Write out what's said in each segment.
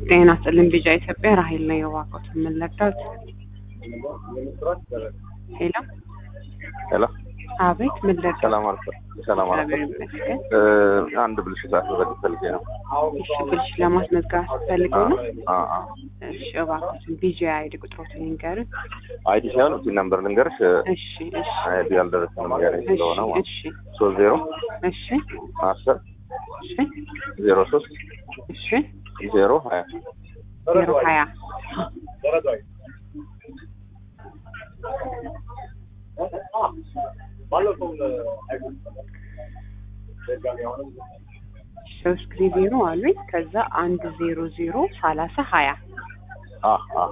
ጤና ይስጥልኝ ቢጫ ኢትዮጵያ ራሄል ነው የዋቆት የምንለዳት ሄሎ ሄሎ አቤት ምን ልርዳዎት? ሰላም አልኩ። ሰላም አልኩ። እግዚአብሔር ይመስገን። እ አንድ ብልሽት አስመዘግብ ፈልጌ ነው። እሺ ብልሽ ለማስመዝገብ ፈልገው ነው? አ አ እሺ እባክዎትን ቢጂ አይዲ ቁጥሮትን ይንገሩን። አይዲ ሳይሆን እዚህ ነምበር ልንገርሽ። እሺ እሺ አይዲ ያልደረሰንም ጋር ስለሆነ እሺ ሶስት ዜሮ እሺ አስር እሺ ዜሮ ሶስት እሺ ዜሮ ሀያ ዜሮ ሀያ ሶስት ጊዜ ዜሮ አሉኝ። ከዛ አንድ ዜሮ ዜሮ ሰላሳ ሀያ አ አ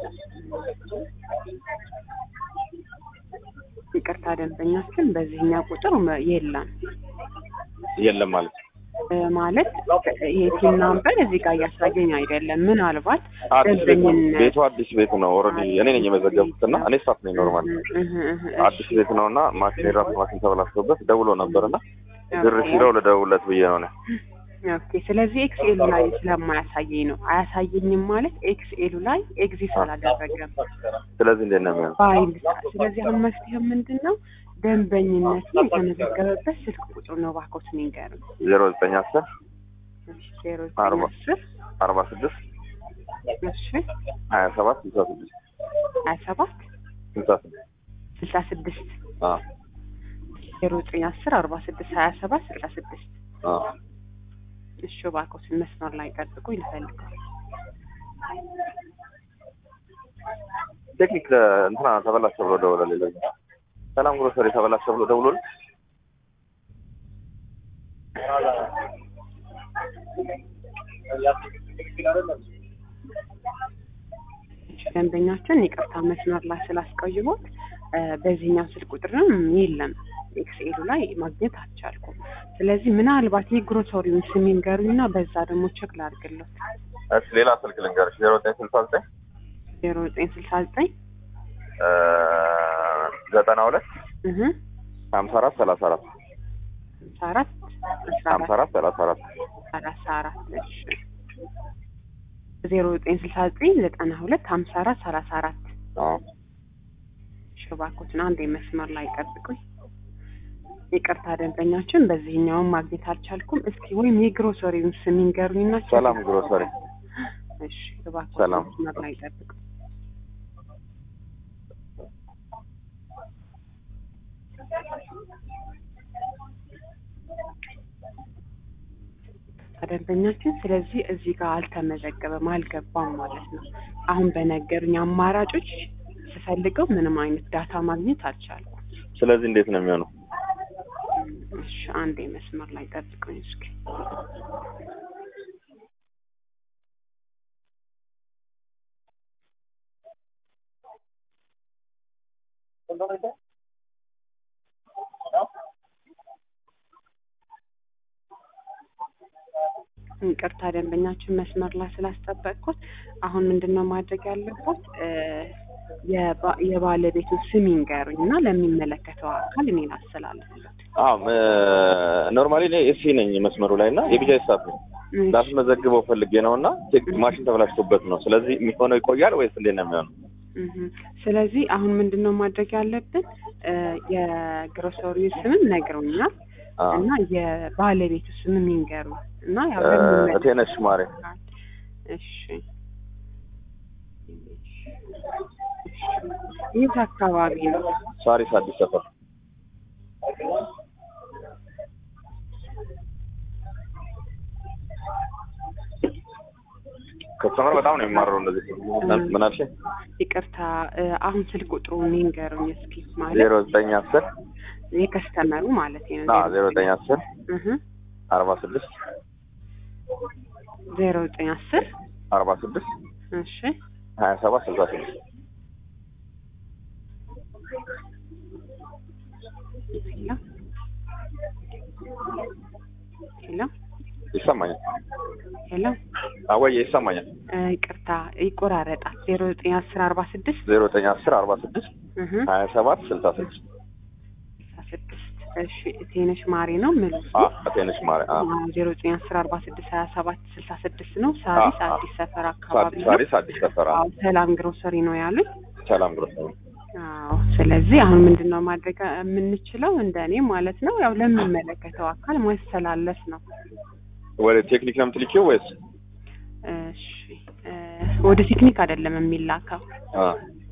ይቅርታ ደንበኛችን በዚህኛው ቁጥር መ- የለም የለም ማለት እ ማለት የቲም ናምበር እዚህ ጋር እያሳየኝ አይደለም። ምናልባት አዲስ ቤት ነው። ደንበኝነት ቤቱ አዲስ ቤት ነው። ኦልሬዲ እኔ ነኝ የመዘገብኩት እና እኔ ስታፍ ነኝ ኖርማል እህ እህ እህ አዲስ ቤት ነው እና ማሽን የራሱ ማሽን ተበላሽቶበት ደውሎ ነበር እና ድር ኦኬ። ሲለው ልደውልለት ብዬ ነው እኔ። ኦኬ ስለዚህ ኤክስኤሉ ላይ ስለማያሳየኝ ነው። አያሳየኝም ማለት ኤክስኤሉ ላይ ኤግዚስት አላደረገም ስለዚህ እንዴት ነው የሚሆነው? በአይል ስለዚህ አሁን መፍትሄው ምንድን ነው? ደንበኝነቱ የተመዘገበበት ስልክ ቁጥር ነው። እባክዎትን ይንገሩን። ዜሮ ዘጠኝ አስር እሺ ዜሮ አርባ ዘጠኝ አስር አርባ ስድስት እሺ ሀያ ሰባት ስልሳ ስድስት ሀያ ሰባት ስልሳ ስድስት ስልሳ ስድስት አ ዜሮ ዘጠኝ አስር አርባ ስድስት ሀያ ሰባት ስልሳ ስድስት አ እሺ እባክዎትን መስመር ላይ ጠብቁ ይፈልጋል። ቴክኒክ እንትና ተበላሸ ብሎ ደውለልኝ። ለዚህ ሰላም ግሮሰሪ ተበላሸ ብሎ ደውሎልኝ ደንበኛችን ይቅርታ መስመር ላይ ስላስቀይሞት እ በዚህኛው ስልክ ቁጥርም የለም ኤክስኤሉ ላይ ማግኘት አልቻልኩም። ስለዚህ ምናልባት የግሮሰሪውን ስም ይንገሩኝና በዛ ደግሞ ቸክ ላድርግለት። እሺ ሌላ ስልክ ልንገርሽ ዜሮ ዘጠኝ ስልሳ ዘጠኝ ዜሮ ዘጠኝ ስልሳ ዘጠኝ እ ዘጠና ሁለት እህ ሀምሳ አራት ሰላሳ አራት ሀምሳ አራት አስራ ሀምሳ አራት አራት ሰላሳ አራት ሰላሳ አራት እሺ ዜሮ ዘጠኝ ስልሳ ዘጠኝ ዘጠና ሁለት ሀምሳ አራት ሰላሳ አራት አዎ እሺ እባክዎትን አንድ መስመር ላይ ጠብቁኝ። ይቅርታ ደንበኛችን በዚህኛውም ማግኘት አልቻልኩም። እስኪ ወይም የግሮሰሪውን ስም ይንገሩኝና ቼክ ሰላም ግሮሰሪ እሺ እባክዎትን ሰላም። መስመር ላይ ጠብቁኝ። ደንበኛችን ስለዚህ እዚህ ጋር አልተመዘገበም፣ አልገባም ማለት ነው። አሁን በነገሩኝ አማራጮች ስፈልገው ምንም አይነት ዳታ ማግኘት አልቻልኩም። ስለዚህ እንዴት ነው የሚሆነው? እሺ አንዴ መስመር ላይ ጠብቁኝ እስኪ። ይቅርታ ደንበኛችን መስመር ላይ ስላስጠበቅኩት፣ አሁን ምንድን ነው ማድረግ ያለበት እ የባ- የባለቤቱን ስም ይንገሩኝ እና ለሚመለከተው አካል እኔ ላስተላልፍለት። አዎ ኖርማሊ እኔ ኤሲ ነኝ መስመሩ ላይ እና የቢጃይ ስታፍ ነኝ። እሺ። ላስመዘግበው ፈልጌ ነው እና ቴክ ማሽን ተበላሽቶበት ነው። ስለዚህ የሚሆነው ይቆያል ወይስ እንዴት ነው የሚሆነው? እህ ስለዚህ አሁን ምንድን ነው ማድረግ ያለብን እ የግሮሰሪ ስምም ነግረውኛል አዎ እና የባለቤቱ ስምም ይንገሩ እና ያው እ ለሚመለከተው እቴነሽ ማሬ አካል። እሺ የት አካባቢ ነው? ሳሪስ አዲስ ሰፈር ከስተመር በጣም ነው የሚማረው እንደዚህ ምን አልሽኝ? ይቅርታ እ አሁን ስልክ ቁጥሩን ይንገሩኝ እስኪ ማለት ዜሮ ዘጠኝ አስር የከስተመሩ ማለት ነው። አዎ ዜሮ ዘጠኝ አስር እህ አርባ ስድስት ዜሮ ዘጠኝ አስር አርባ ስድስት እሺ ሀያ ሰባት ስልሳ ስድስት ሄሎ ሄሎ ይሰማኛል። ሄሎ አወየ ይሰማኛል። እ ይቅርታ ይቆራረጣል። ዜሮ ዘጠኝ አስር አርባ ስድስት ዜሮ ዘጠኝ አስር አርባ ስድስት እህ ሀያ ሰባት ስልሳ ስድስት ስልሳ ስድስት እሺ ቴነሽ ማሪ ነው ምሉ አ አቴነሽ ማሪ አ ዜሮ ዘጠኝ አስር አርባ ስድስት ሀያ ሰባት ስልሳ ስድስት ነው ሳሪስ አ- አ- አዲስ ሰፈር አካባቢ ሳዲስ ነው ሳዲስ አዲስ ሰፈራ አዎ ሰላም ግሮሰሪ ነው ያሉኝ ሰላም ግሮሰሪ አዎ ስለዚህ አሁን ምንድን ነው ማድረግ የምንችለው እንደ እኔ ማለት ነው ያው ለሚመለከተው አካል ማስተላለፍ ነው ወደ ቴክኒክ ነው የምትልኪው ወይስ እሺ እ ወደ ቴክኒክ አይደለም የሚላከው አ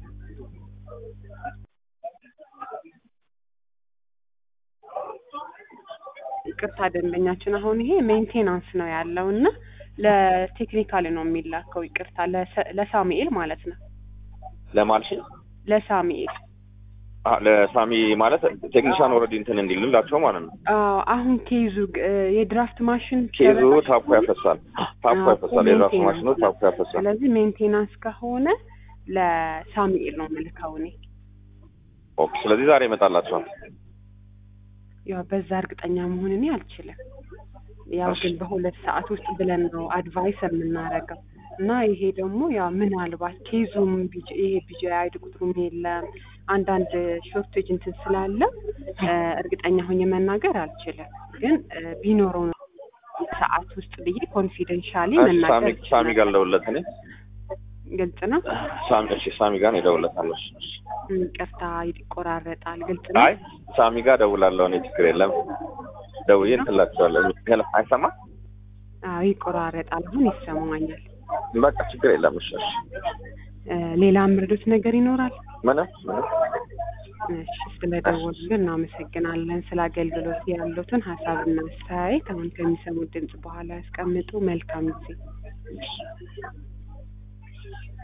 ይቅርታ ደንበኛችን አሁን ይሄ ሜንቴናንስ ነው ያለው እና ለቴክኒካል ነው የሚላከው ይቅርታ ለሰ- ለሳሙኤል ማለት ነው ለማልሽ ለሳሙኤል አ ለሳሚ ማለት ቴክኒሻን ኦልሬዲ እንትን እንዲልላቸው ማለት ነው አዎ አሁን ኬዙ እ የድራፍት ማሽን ኬዙ ተበላሽቶ ታፑ ያፈሳል ታፑ አዎ፣ ያፈሳል የራሱ ሜንቴናንስ ማሽኑ ታፑ ያፈሳል ስለዚህ ሜንቴናንስ ከሆነ ለሳሙኤል ነው የምልከው እኔ ኦኬ ስለዚህ ዛሬ ይመጣላቸዋል ያው በዛ እርግጠኛ መሆን እኔ አልችልም ያው ግን በሁለት ሰዓት ውስጥ ብለን ነው አድቫይስ የምናደርገው እና ይሄ ደግሞ ያው ምናልባት ኬዙም ቢጅ- ይሄ ቢጂ አይድ ቁጥሩም የለም አንዳንድ ሾርቴጅ እንትን ስላለ እ እርግጠኛ ሆኜ መናገር አልችልም ግን እ ቢኖረው ነው ሰዓት ውስጥ ብዬ ኮንፊደንሻሊ እሺ፣ መናገር ሳሚ ሳሚ ጋር እችላለሁ። ልደውልለት እኔ ግልጽ ነው ሳሚ እሺ ሳሚ ጋር እደውልለታለሁ እሺ፣ እሺ። ይቅርታ ይቆራረጣል ግልጽ ነው አይ ሳሚ ጋር እደውላለሁ እኔ ችግር የለም ደውዬ እንትን እላቸዋለሁ ሄሎ አይሰማ አዎ ይቆራረጣል አሁን ይሰማኛል በቃ ችግር የለም እሺ እሺ እ ሌላ ምርዶት ነገር ይኖራል ምንም ምንም እሺ ስለደወሉልን እናመሰግናለን። ስለ አገልግሎት ያሉትን ሀሳብና አስተያየት አሁን ከሚሰሙት ድምጽ በኋላ ያስቀምጡ። መልካም ጊዜ።